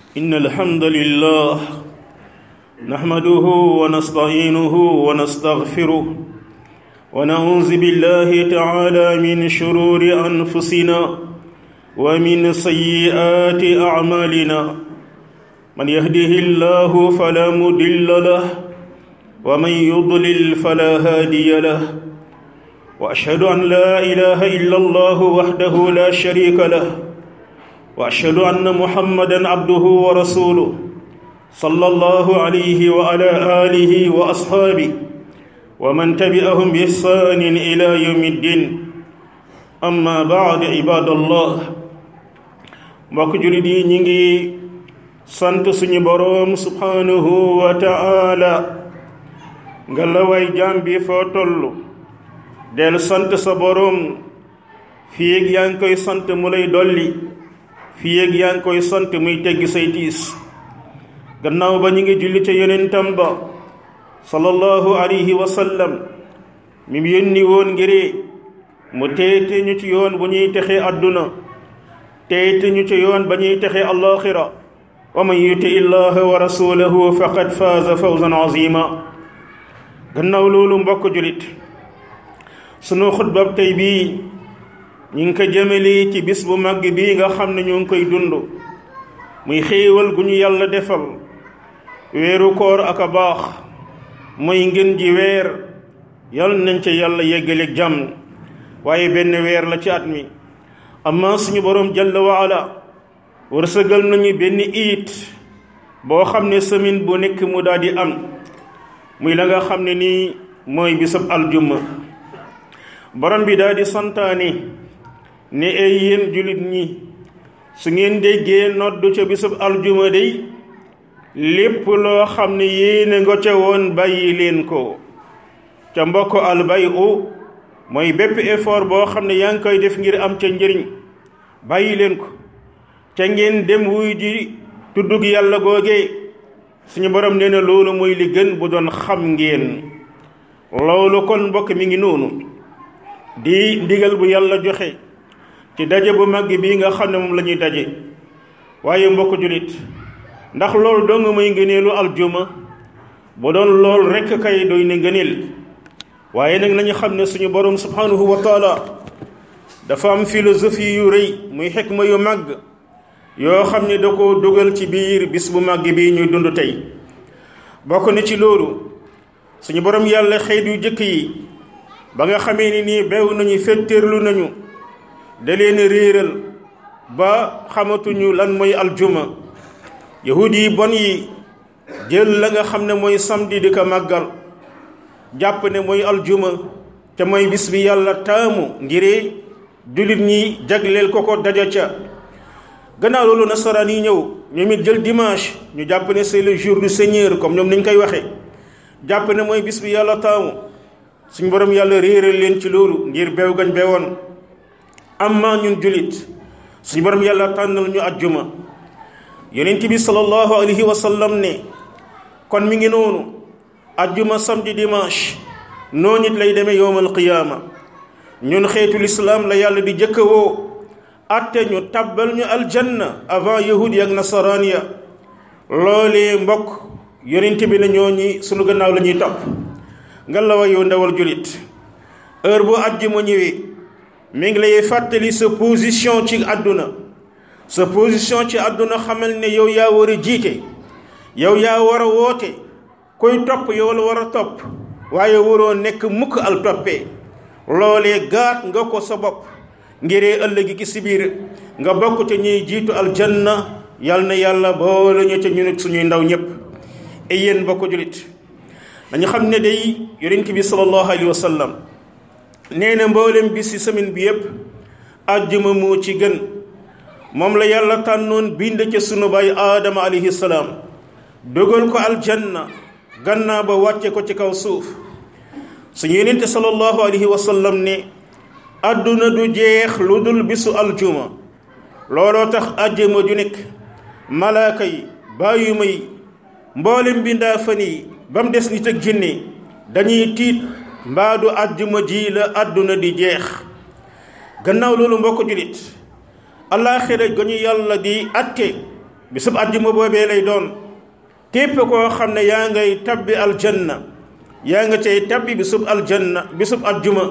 إن الحمد لله نحمده ونستعينه ونستغفره ونعوذ بالله تعالى من شرور أنفسنا ومن سيئات أعمالنا من يهده الله فلا مضل له ومن يضلل فلا هادي له وأشهد أن لا إله إلا الله وحده لا شريك له واشهد ان محمدا عبده ورسوله صلى الله عليه وعلى اله واصحابه ومن تبعهم باحسان الى يوم الدين اما بعد عباد الله mbokk julit yi ñi ngi sant suñu boroom subhanahu wa ta'ala nga la way jaam bi foo toll del sant sa boroom fii ak yaa ngi koy sant mu lay dolli fii ak yaa ngi koy sant muy teggi say tiis gannaaw ba ñu ngi julli ca yonentam ba sallallahu alayhi wa sallam mi mu yónni woon ngir mu teete ñu ci yoon bu ñuy texee àdduna teete ñu ci yoon ba ñuy texee allaxira wa man yuti illaha wa rasulahu faqad faaza fawzan azima gannaaw loolu mbokk julit sunu xutbab tey bii ñu ngi ko jëmale ci bis bu màgg bii nga xam ne ñu ngi koy dund muy xéewal gu ñu yàlla defal weeru koor ak a baax muy ngën ji weer yal nañ ca yàlla yeggaleeg jàmm waaye benn weer la ci at mi amma suñu boroom jalla waala wërsëgal nañu benn iit boo xam ne semaine bu nekk mu daal di am muy la nga xam ne nii mooy bisab aljumma borom bi daal di santaane ne ay yéen jullit ñi su ngeen déggee noddu ca bisub aljuma day lépp loo xam ne yéene nga ca woon bàyyi leen ko ca mbokk albay u mooy bépp effort boo xam ne yaa ngi koy def ngir am ca njëriñ bàyyi leen ko ca ngeen dem wuy ji tuddug yàlla googee suñu borom nee na loolu mooy li gën bu doon xam ngeen loolu kon mbokk mi ngi noonu di ndigal bu yàlla joxe ci daje bu mag bii nga xam ne moom la ñuy daje waaye mbokk julit ndax loolu doo nga may ngëneelu aljuma bu doon lool rekk kay doy ne ngëneel waaye nag nañu xam ne suñu borom subhanahu wa taala dafa am philosophie yu rëy muy xikma yu màgg yoo xam ne da ko dugal ci biir bis bu màgg bii ñuy dund tey bokk na ci loolu suñu borom yàlla xeet yu jëkk yi ba nga xamee ni nii beew nañu fetteerlu nañu da leen réeral ba xamatuñu lan mooy aljuma yahud yi bon yi jël la nga xam ne mooy samedi di ko màggal jàpp ne mooy aljuma te mooy bis bi yàlla taamu ngir jullit ñi jagleel ko ko daja ca gannaaw loolu nasaraan yi ñëw ñoom it jël dimanche ñu jàpp ne c'est le jour du seigneur comme ñoom nañ koy waxee jàpp ne mooy bis bi yàlla taamu suñ borom yàlla réeral leen ci loolu ngir beew gañ beewoon amma ñun julit suñu borom yàlla tànnal ñu ajjuma yonent bi sallallahu alayhi wa sallam ne kon mi ngi noonu ajjuma samedi dimanche noonu it lay demee yowmal qiyaama ñun xeetu lislaam la yàlla di jëkka woo atte ñu tabbal ñu aljanna avant yahudi ak nasaraan ya loolee mbokk yonent bi ne ñooñi sunu gannaaw la ñuy topp nga la wa yow ndawal julit heure bu ajjuma ñëwee mi ngi lay fàttali sa position ci àdduna sa position ci àdduna xamal ne yow yaa war a jiite yow yaa war a woote koy topp yow la war a topp waaye waroo nekk mukk al toppee loolee gaat nga ko sa bopp ngiree ëllëgi ki si biir nga bokk te ñuy jiitu aljanna yal na yàlla boole ñu ca ñu nekk suñuy ndaw ñépp et yéen bokk julit dañu xam ne day yonent bi sallallahu alayhi wa sallam nee na mboolem bis ci semaine bi yépp àjjuma moo ci gën moom la yàlla tànnoon bind ca sunu baay aadama alayhi salaam dogal ko aljanna gannaaw ba wàcce ko ci kaw suuf suñu yonente sallallahu alayhi wa sallam ne àdduna du jeex lu dul bisu aljuma looloo tax àjjuma ju nekk malaaka yi bàyyuma yi mboolem bindaa fan yi ba mu des nit ak jinne dañuy tiit mbaadu àjjuma ji la àdduna di jeex gannaaw loolu mbokk julit allaaxira ga ñu yàlla di atte bisub àjjuma boobee lay doon képp koo xam ne yaa ngay tabbi aljanna yaa nga cay tabbi bisub aljanna bisub àjjuma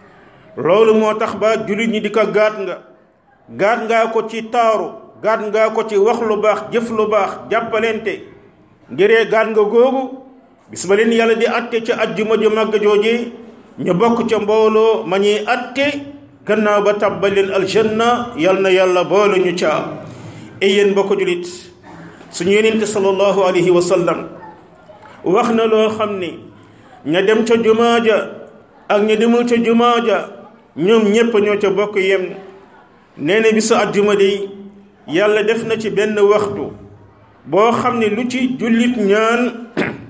loolu moo tax ba jullit ñi di ko gaat nga gaat ngaa ko ci taaru gaat ngaa ko ci wax lu baax jëf lu baax jàppalente ngiree gaat nga googu bis ba leen yàlla di atte ca àjjuma ju màgg jooje ñu bokk ca mbooloo ma ñuy atte gannaaw ba tabbal leen aljanna yal na yàlla boole ñu caa e yéen bokk julit suñu yonente sallallahu alayhi wa sallam wax na loo xam ni ña dem ca jumaa ja ak ña demul ca jumaa ja ñoom ñépp ñoo ca bokk yem nee na bisu àjjuma day yàlla def na ci benn waxtu boo xam ne lu ci jullit ñaan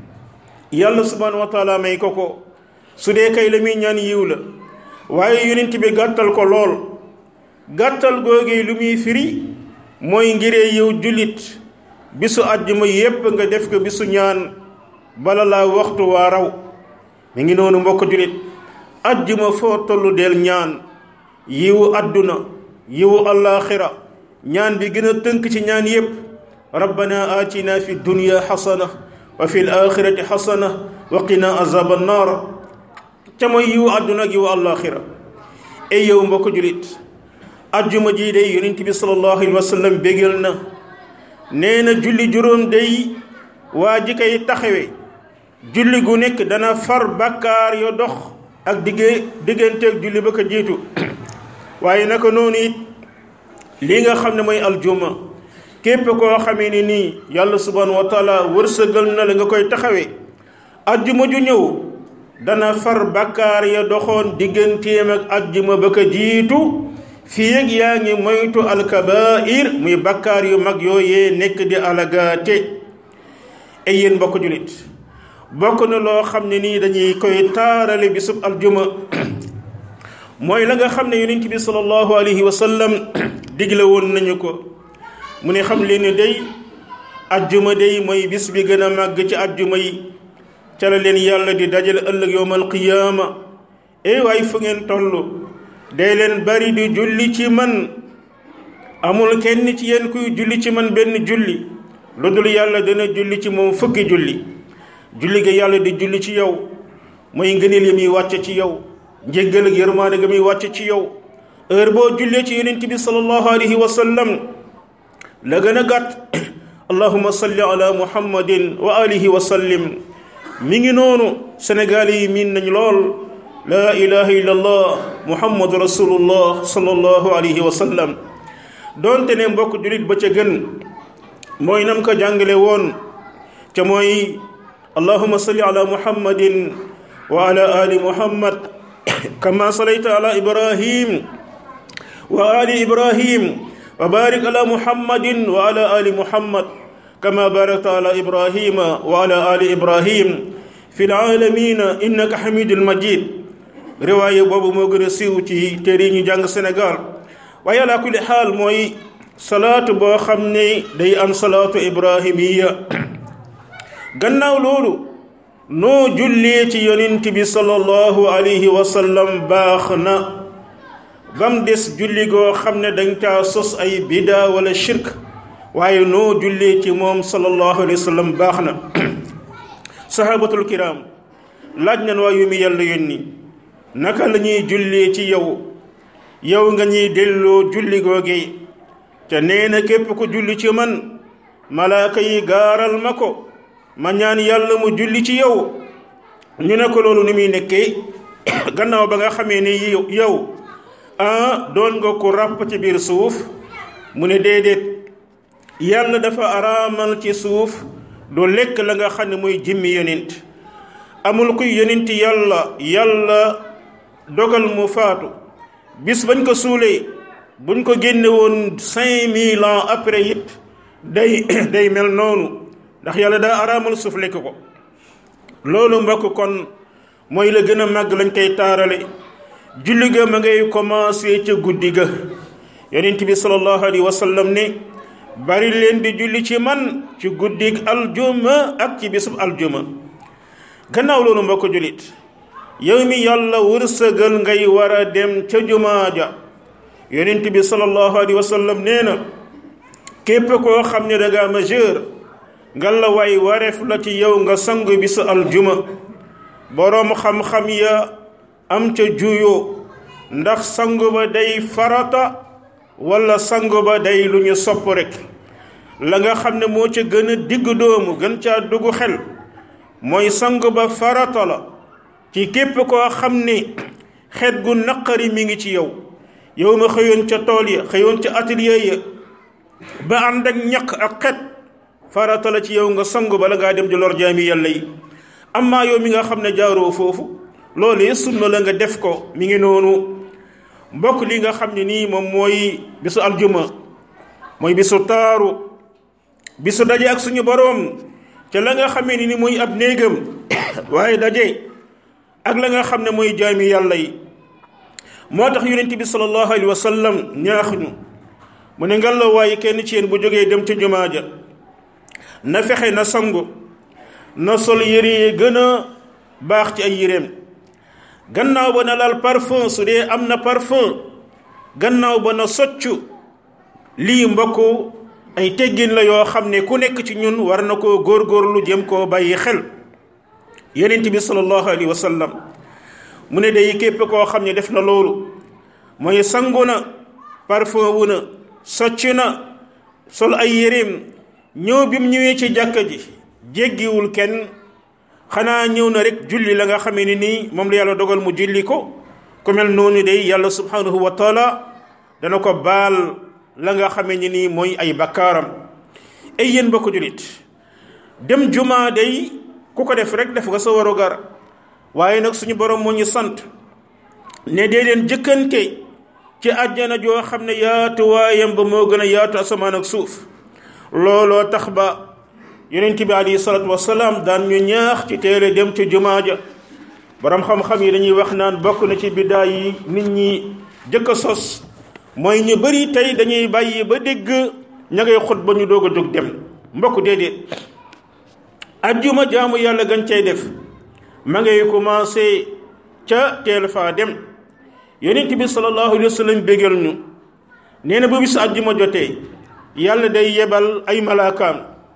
yàlla subhanahu wa taala may ko ko su dee kay la muy ñaan yiw la waaye yonent bi gàttal ko lool gàttal googee lu muy firi mooy ngiree yow jullit bisu àjjuma yépp nga def ko bisu ñaan bala laa waxtu waa raw mi ngi noonu mbokk jullit àjjuma foo tollu del ñaan yiwu àdduna yiwu allaaxira ñaan bi gën a tënk ci ñaan yépp rabbana atina fi dunya xasana wa fi alaxirati xasana wa qina azaba annar ca mooy yiwu àdduna ak yiwu allaaxira ay yow mbokk jullit àjjuma ji day yonent bi sallallahu alayhi wa sallam bégal na nee na julli juróom day waa ji koy taxawe julli gu nekk dana far bàkkaar yo dox ak digge digganteeg julli ba ko jiitu waaye naka noonu it lii nga xam ne mooy aljuma képp koo xamee ni nii yàlla subhanahu wa taala wërsëgal na la nga koy taxawee ajjuma ju ñëw dana far bàkkaar ya doxoon digganteem ak ajjuma ba ko jiitu fii ak yaa ngi moytu alkabair muy bàkkaar yu mag yooyee nekk di alagaate ay yéen mbokk julit bokk na loo xam ne nii dañuy koy taarale bisub aljuma mooy la nga xam ne yonent bi sallallahu alayhi wa sallam digle woon nañu ko mu ne xam leen ne day ajjuma day mooy bis bi gën a màgg ci ajjuma yi ca la leen yàlla di dajale ëllëg yowmal qiyaama ey waay fu ngeen toll day leen bari di julli ci man amul kenn ci yéen kuy julli ci man benn julli lu dul yàlla dana julli ci moom fukki julli julli ga yàlla di julli ci yow mooy ngëneel yi muy wàcce ci yow njéggal ak yërmaande ga muy wàcce ci yow heure boo jullee ci yonent bi sallallahu alayhi wa sallam la gën a gàtt allahuma salli ala muhammadin wa alihi wa sallim mi ngi noonu sénégal yi miin nañ lool laa ilaha illa allah muhammadu rasulullah sallallahu alayhi wa sallam doonte ne mbokk julit ba ca gën mooy nam ko jàngale woon ca mooy allahuma salli ala muhammadin wa ala ali muhammad kama salayta ala ibrahim wa ali ibrahim wa barik ala muhammadin wa ala ali muhammad kama barakta ala ibrahima wa ala ali ibrahim fi laalamina innaka hamidul majid riwaaye boobu moo gën a siiw ci téere yi ñu jàng Sénégal waaye ala kulli xaal mooy salaatu boo xam ne day am salaatu ibrahimiya gannaaw loolu noo jullee ci yonent bi sallallahu alayhi wa sallam baax na bam des julli goo xam ne dañ caa sos ay bida wala shirk waaye noo jullee ci moom sallallahu alayhi wa sallam baax na sahabatul kiram laaj nañ waa yu mi yàlla yónni naka la ñuy jullee ci yow yow nga ñuy delloo julli googe te nee na képp ku julli ci man malaaka yi gaaral ma ko ma ñaan yàlla mu julli ci yow ñu ne ko loolu ni muy nekkee gannaaw ba nga xamee ni yow ah doon nga ko ràpp ci biir suuf mu ne déedéet yàlla dafa araamal ci suuf du lekk la nga xam ne mooy jimmi yonent amul kuy yonent yàlla yàlla dogal mu faatu bis bañ ko suulee buñ ko génne woon cinq mille ans après it day day mel noonu ndax yàlla daa araamal suuf lekk ko loolu mbokk kon mooy la gën a màgg lañ koy taarale julli ga ma ngay commencé ca guddi ga yonent bi sallallahu alayhi wa sallam ne bari leen di julli ci man ci guddig aljuma ak ci bisub aljuma gannaaw loolu mbokk jullit yow mi yàlla wërsëgal ngay war a dem ca jumaa ja yonent bi sallallahu alayhi wa sallam nee na képp koo xam ne da ngaa majeur nga la way wareef la ci yow nga sang bisu aljuma boroom xam-xam ya am ca juyoo ndax sang ba day farata wala sang ba day lu ñu sopp rek la nga xam ne moo ca gën a digg doomu gën caa dugg xel mooy sang ba farata la ci képp koo xam ne xeet gu naqari mi ngi ci yow yow ma xëyoon ca tool ya xëyoon ca atelier ya ba ànd ak ñaq ak xet farata la ci yow nga sangu bala ngaa dem di lor jaami yàlla yi amaa yow mi nga xam ne jaaroo foofu loolu sunna la nga def ko mi ngi noonu mbokk li nga xam ne nii moom mooy bisu aljuma mooy bisu taaru bisu daje ak suñu boroom ca la nga xamee ni ni muy ab néegam waaye daje ak la nga xam ne mooy jaami yàlla yi moo tax yonent bi sallallahu alayhi wa sallam ñaax ñu mu ne ngal la waaye kenn ci yéen bu jógee dem ca jumaa ja na fexe na sangu na sol yére yi gën a baax ci ay yéreem gannaaw ba na laal parfum su dee am na parfum gannaaw ba na soccu lii mbokk ay teggin la yoo xam ne ku nekk ci ñun war na koo góorgóorlu jëm koo bàyyi xel yonent bi sallallahu alayhi wa sallam mu ne day képp koo xam ne def na loolu mooy sangu na parfum wu na socc na sol ay yéreem ñëw bi mu ñëwee ci jàkka ji jéggiwul kenn xanaa ñëw na rek julli la nga xamee ni nii moom la yàlla dogal mu julli ko ku mel noonu day yàlla subhanahu wa taala dana ko baal la nga xamee ni nii mooy ay bakkaaram ay yéen ba ko jullit dem jumaa day ku ko def rek def nga sa waru gar waaye nag suñu borom moo ñu sant ne dee leen jëkkante ci àjjana joo xam ne yaatu waayam ba moo gën a yaatu asamaan ak suuf looloo tax ba yonent bi alayhi salaatu wasalaam daan ñu ñaax ci teele dem ci jumaa ja borom xam-xam yi dañuy wax naan bokk na ci biddaa yi nit ñi jëkk a sos mooy ñu bari tey dañuy bàyyi ba dégg ña ngay xut ba ñu doog a jóg dem mbokk déedéet ajjuma jaamu yàlla gañ cay def ma ngay commencé ca teel faa dem yonent bi sallallahu alayhi wa sallam bégal ñu nee na ba bisu ajjuma jotee yàlla day yebal ay malaakaam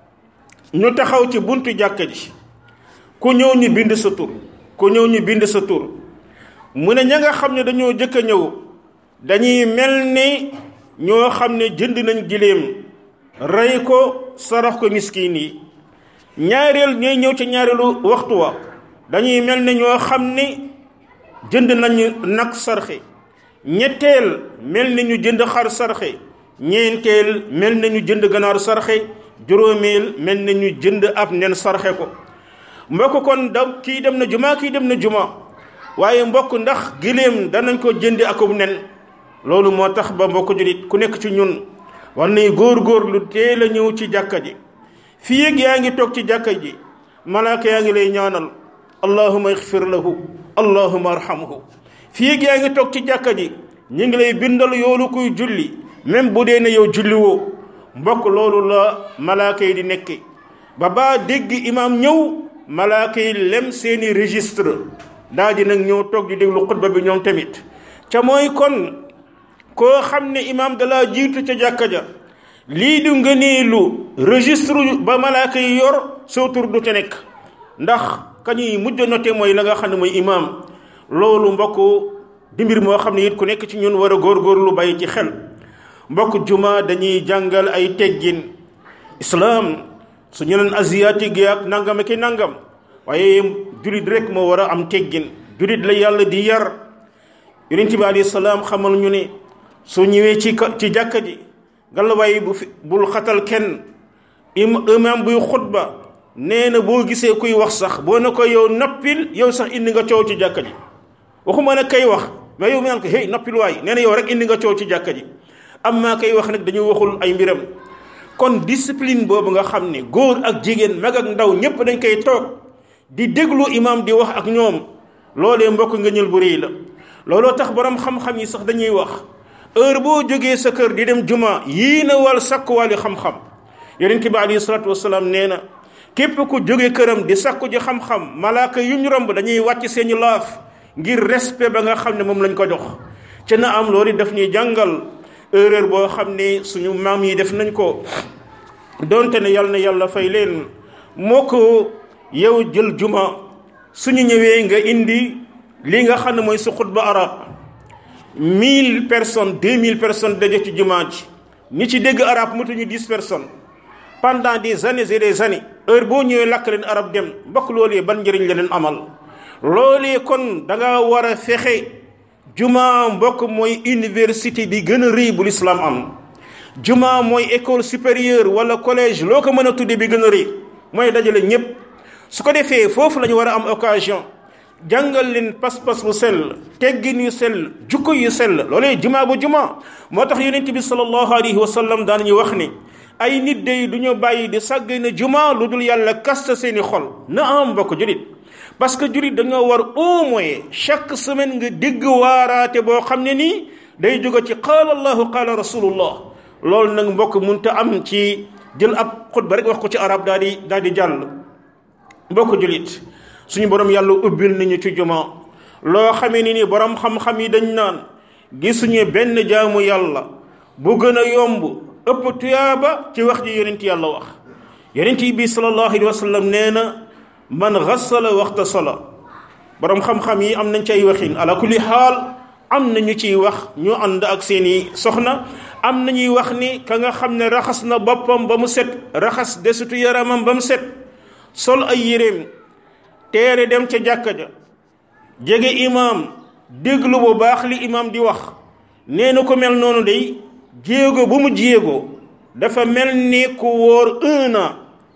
ñu taxaw ci buntu jàkka ji ku ñëw ñu bind sa tur ku ñëw ñu bind sa tur mu ne ña nga xam ne dañoo jëkk a ñëw dañuy mel ni ñoo xam ne jënd nañ giléem rey ko sarax ko miskin yi ñaareel ñooy ñëw ci ñaareelu waxtu wa dañuy mel ne ñoo xam ne jënd nañu nag sarxe ñetteel mel ni ñu jënd xar sarxe ñeenteel mel na ñu jënd ganaar sarxe juróomeel mel na ñu jënd ab nen sarxe ko mbokk kon da kii dem na juma kii dem na juma waaye mbokk ndax giléem danañ ko jëndi akub nen loolu moo tax ba mbokk julit ku nekk ci ñun war nay góor-góor lu teel a ñëw ci jàkka ji fii yéeg yaa ngi toog ci jàkka ji malaaka yaa ngi lay ñaanal allahuma ixfir lahu allahuma arhamhu fii yéeg yaa ngi toog ci jàkka ji ñu ngi lay bindal yoolu kuy julli même bu dee ne yow julli woo mbokk loolu la malaaka yi di nekke ba baa dégg imaam ñëw malaaka yi lem seeni registre daa di nag ñëw toog di déglu xutba bi ñoom tamit ca mooy kon koo xam ne imaam dalaa jiitu ca jàkka ja lii du ngëneelu registre ba malaaka yi yor soo tur du ca nekk ndax kañuy mujj noté mooy la nga xam ne mooy imaam loolu mbokk di mbir moo xam ne it ku nekk ci ñun war a góorgóorlu bàyyi ci xel mbokk juma dañuy jàngal ay teggin islaam su ñu leen asiatique yi ak nangam ki nangam waaye julit rek moo war a am teggin julit la yàlla di yar yonent bi alayhi salaam xamal ñu ne su ñëwee ci ci jàkka ji galawaay bu fi bul xatal kenn imam buy xutba nee na boo gisee kuy wax sax boo ne ko yow noppil yow sax indi nga coow ci jàkka ji waxuma ne kay wax mais yow mi naan ko hey noppil waay nee na yow rek indi nga coow ci jàkka ji am maa koy wax nag dañuy waxul ay mbiram kon discipline boobu nga xam ne góor ak jigéen mag ak ndaw ñépp dañ koy toog di déglu imam di wax ak ñoom loolee mbokk nga ñël bu réy la looloo tax borom xam-xam yi sax dañuy wax heure boo jógee sa kër di dem juma yii na wal sakkuwaali xam-xam yonent bi alayhi salaatu wasalaam nee na képp ku jóge këram di sakku ji xam-xam malaaka yu ñu romb dañuy wàcc seeni laaf ngir respect ba nga xam ne moom lañ ko jox ci na am loolu daf ñuy jàngal erreur boo xam ne suñu maam yi def nañ ko donte ne yàlla na yàlla fay leen moo ko yow jël juma suñu ñëwee nga indi li nga xam ne mooy sa xutba arab mille personnes deux mille personnes daje ci jumaa ji ñi ci dégg arab mutuñu dix personnes pendant des années et des années heure boo ñëwee lakk leen arab dem mbokk loolee ban njëriñ la leen amal loolee kon da nga war a fexe juma mbokk mooy université bi gën a rëy bu lislaam am juma mooy école supérieure wala collège loo ko mën a tudde bi gën a rëy mooy dajale ñépp su ko defee foofu la ñu war a am occasion jàngal leen pas-pas bu sell teggin yu sell jukko yu sell loolee juma bu juma moo tax yonent bi sallallahu alayhi wa sallam daan ñu wax ni ay nit day du ñu bàyyi di sàgg na juma lu dul yàlla kasta seeni xol na am mbokk julit parce que julit dañoo war au moins chaque semaine nga dégg waaraate boo xam ne nii day jóge ci qaala allahu qaala rasulullah loolu nag mbokk munta am ci jël ab xutba rek wax ko ci arab daal di daal di jàll mbokk julit suñu borom yàlla ubbil nañu ci juma loo xamee ni ni borom xam-xam yi dañ naan gisuñu benn jaamu yàlla bu gën a yomb ëpp tuyaaba ci wax ji yonent yàlla wax yonent yi bi sallallahu alayhi wa sallam nee na man xasala waxta sala borom xam-xam yi am nañ ci ay waxin ala kulli xaal am na ñu ciy wax ñu ànd ak seeni soxna am na ñuy wax ni ka nga xam ne raxas na boppam ba mu set raxas desitu yaramam ba mu set sol ay yéreem teere dem ca jàkka ja jege imaam déglu bu baax li imaam di wax nee na ko mel noonu day jéego bu mu jéego dafa mel ni ku wóor un an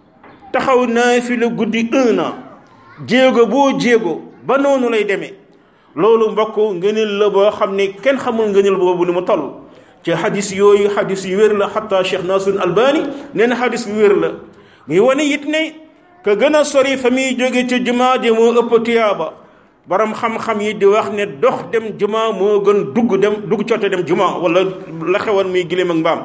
taxaw naa fi la guddi un an jéego boo jéego ba noonu lay demee loolu mbokk ngëneel la boo xam ne kenn xamul ngëneel boobu ni mu toll ci xadis yooyu xadis yu wér la xataa Cheikh Nasrul Albani nee na xadis yu wér la muy wane it ne ka gën a sori fa muy jóge ci jumaa ji moo ëpp tuyaaba borom xam-xam yi di wax ne dox dem jumaa moo gën dugg dem dugg cote dem jumaa wala la xewoon muy gileem ak mbaam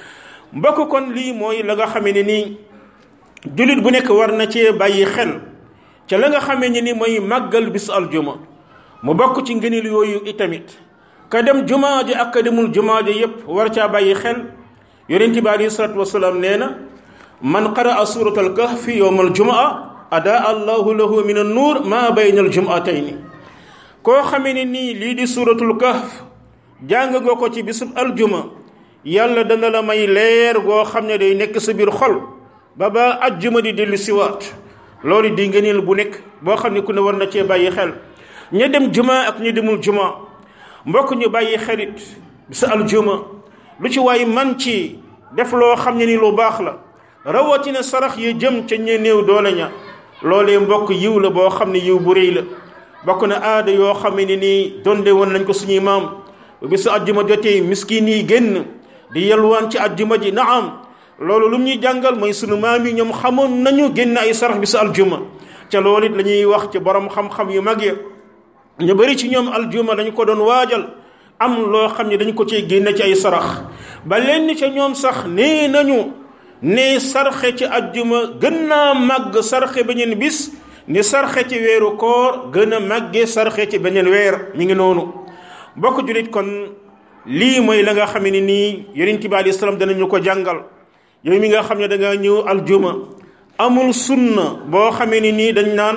mbokk kon lii mooy la nga xamee ne nii jullit bu nekk war na cee bàyyi xel ca la nga xamee ne ni mooy màggal bis aljuma mu bokk ci ngëneel yooyu itamit ka dem jumaa ji ak ka demul jumaa ji yépp war caa bàyyi xel yonent bi alayhi salaatu wasalaam nee na man qaraa surat al kahfi yowm al jumaa adaa allahu lahu min an nuur maa bayna al jumaatayni koo xamee ne nii lii di suratul kahf jàng nga ko ci bisub aljuma yàlla dana la may leer goo xam ne day nekk sa biir xol ba ba ajjuma di dellu siwaat loolu di ngëneel bu nekk boo xam ne ku ne war na cee bàyyi xel ña dem juma ak ña demul juma mbokk ñu bàyyi xelit bisa aljuma lu ci waay man ci def loo xam ne ni lu baax la rawatina sarax yi jëm ca ña néew doole ña loolee mbokk yiw la boo xam ne yiw bu rëy la bokk na aada yoo xam ne nii donde woon nañ ko suñuy maam bu bisu ajjuma jotee miskin yi génn di yalwaan ci ajjuma ji naam loolu lu ñuy jàngal mooy sunu maam yi ñoom xamoon nañu génn ay sarax bisu aljuma ca loolu it la ñuy wax ci borom xam-xam yu mag ya ñu bari ci ñoom aljuma dañu ko doon waajal am loo xam ne dañu ko ciy génne ci ay sarax ba lenn ca ñoom sax nee nañu ne sarxe ci ajjuma gën naa màgg sarxe beneen bis ni sarxe ci weeru koor gën a màggee sarxe ci beneen weer mi ngi noonu mbokk julit kon lii mooy la nga xam ne nii yonent bi alayhi salaam danañu ko jàngal yow mi nga xam ne da nga ñëw aljuma amul sunna boo xamee ni nii dañ naan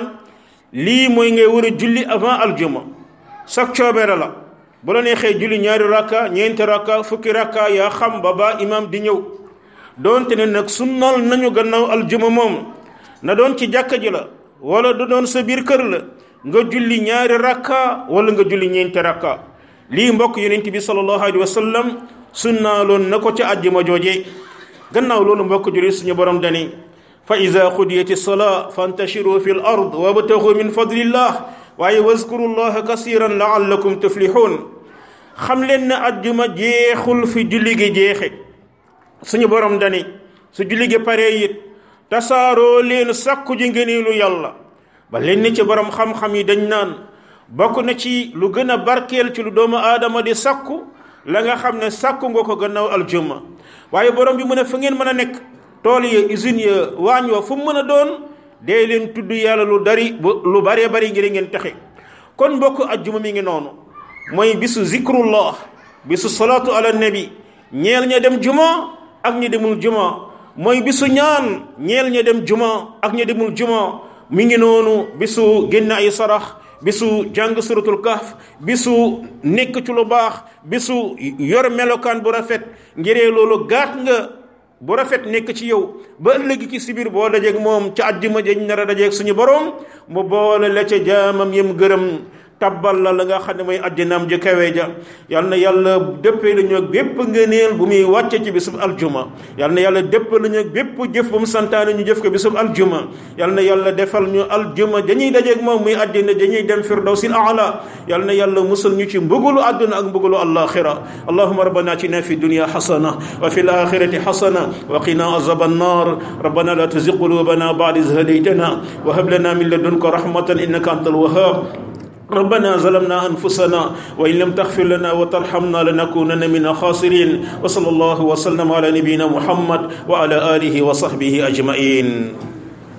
lii mooy ngay war a julli avant aljuma sax coobere la bu la neexee julli ñaari rakka ñeenti rakka fukki rakka yaa xam ba ba imam di ñëw doonte ne nag sunnal nañu gannaaw aljuma moom na doon ci jàkka ji la wala du doon sa biir kër la nga julli ñaari rakka wala nga julli ñeenti rakka lii mbokk yonent bi sallallahu alayhi wa sallam sunnaaloon na ko ca àjjuma jooje gannaaw loolu mbokk julli suñu borom dani fa ida qudiyat salaa fantashiru fi l ard wabtaxu min fadlillah waaye wazkuru llaha kasiran laallakum tuflihun xam leen ne àjjuma jeexul fi julli gi jeexe suñu borom dani su julli gi paree it tasaaroo leen sàkku ji ngëneelu yàlla ba leen ci borom xam-xam yi dañ naan bokk na ci lu gën a barkeel ci lu doomu aadama di sàkku la nga xam ne sàkku nga ko gannaaw aljuma waaye borom bi mu ne fa ngeen mën a nekk tool ya usine ya waañ wa fu mu mën a doon dee leen tudd yàlla lu dari lu baree bari ngir ngeen texe kon mbokk ajjuma mi ngi noonu mooy bisu zikrullah bisu salaatu ala nabi ñeel ña dem juma ak ñi demul juma mooy bisu ñaan ñeel ña dem juma ak ña demul juma mi ngi noonu bisu génn ay sarax bisu jàng suratul kahf bisu nekk ci lu baax bisu yor melokaan bu rafet ngiree loolu gaat nga bu rafet nekk ci yow ba ëllëg ci sibir boo dajeeg moom ca àjjuma jañ nar a dajeeg suñu borom mu boole la ca jaamam yem gërëm tabbal la la nga xam ne mooy àddinaam ji kawe ja yal na yàlla dëppee la ñu bépp ngëneel bu muy wàcce ci bisub aljuma yal na yàlla dëppee la ñu bépp jëf bu mu santaane ñu jëf ko bisub aljuma yal na yàlla defal ñu aljuma dañuy dajeeg moom muy àddina dañuy dem firdawsil aala yal na yàlla musal ñu ci mbugulu àdduna ak mbugulu alaxira allahuma rabbana atina fi dunya xasana wa fi alaxirati xasana wa qina azab annar rabbana la tuzig qulubana ba'da iz hadaytana wa hab lana min ladunka rahmatan innaka antal wahhab ربنا ظلمنا أنفسنا وإن لم تغفر لنا وترحمنا لنكونن من الخاسرين وصلى الله وسلم على نبينا محمد وعلى آله وصحبه أجمعين